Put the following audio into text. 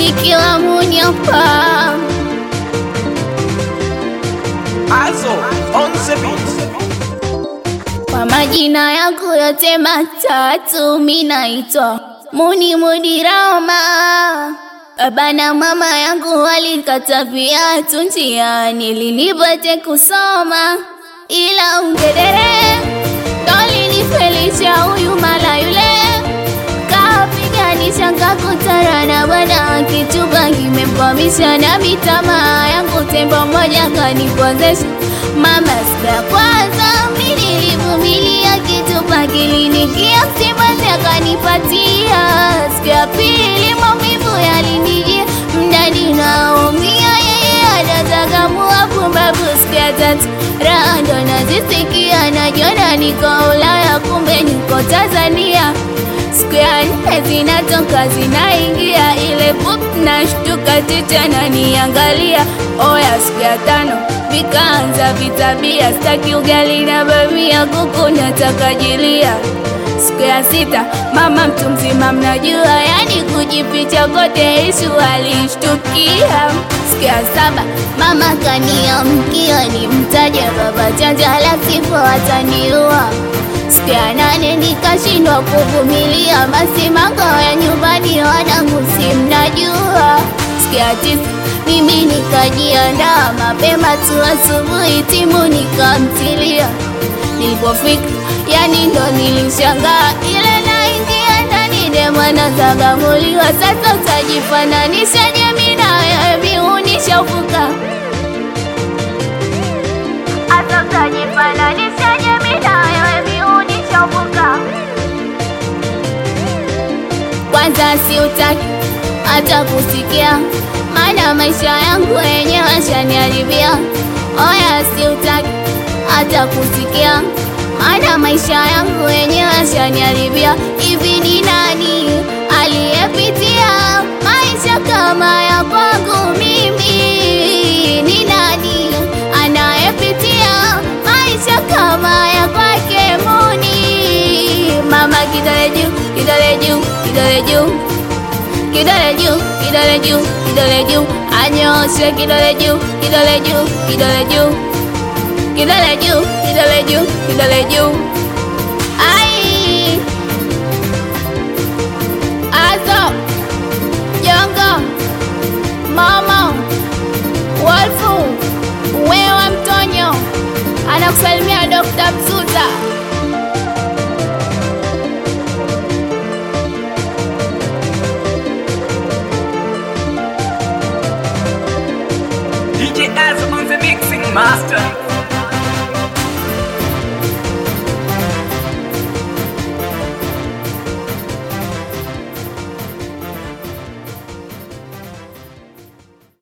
nikiwa munyapa Also, on the beat. kwa majina yangu yote matatu minaitwa Muni Mudirama. Baba na mama yangu walikata viatu njiani ili nipate kusoma, ila ungedere ndolinifelisha huyu mala yule kapiganisha ngakutana na bwana kituba kimempamisha na mitamaa yangu tembo moja kanipozesha mama siku ya kwanza mi nilivumilia kitupa kilinikia msibazi akanipatia siku ya pili maumivu yalinijia mdadi naumia yeye anatakamua pumbavu siku ya tatu raha ndo nazisikia najiona niko Ulaya kumbe niko Tanzania siku ya nne zinatoka zinaingia ile pup nashtuka ticha naniangalia oya siku ya tano vikaanza vitabia staki ugali na bamia kuku nataka jilia siku ya sita mama mtu mzima mnajua yani kujificha kote isu alishtukia siku ya saba mama kaniamkia nimtaje baba chanja la sifo ataniua siku ya nane nikashindwa kuvumilia basi makao ya nyumbani wanangu si mnajua siku ya tisa mimi nikajiandaa mapema tu asubuhi timu nikamtilia nilipofika yani ndo nilishangaa ile naingia ndani demwana zagamuliwa sasa utajifananisha jemi na wewe viunishafuka hata utajifananisha jemi na wewe viunishafuka kwanza siutaki hata kusikia maana maisha yangu yenyewe ashaniharibia oya siutaki hata kusikia maana maisha yangu yenyewe ashaniharibia hivi ni nani aliyepitia maisha kama ya kwangu mimi ni nani anayepitia maisha kama ya kwake muni mama kidole juu kidole juu kidole juu kidole juu kidole juu kidole juu anyoshe kidole juu kidole juu kidole juu kidole juu kidole juu kidole juu ai azo jongo mama wolfu wewe mtonyo anakusalimia dokta mzuri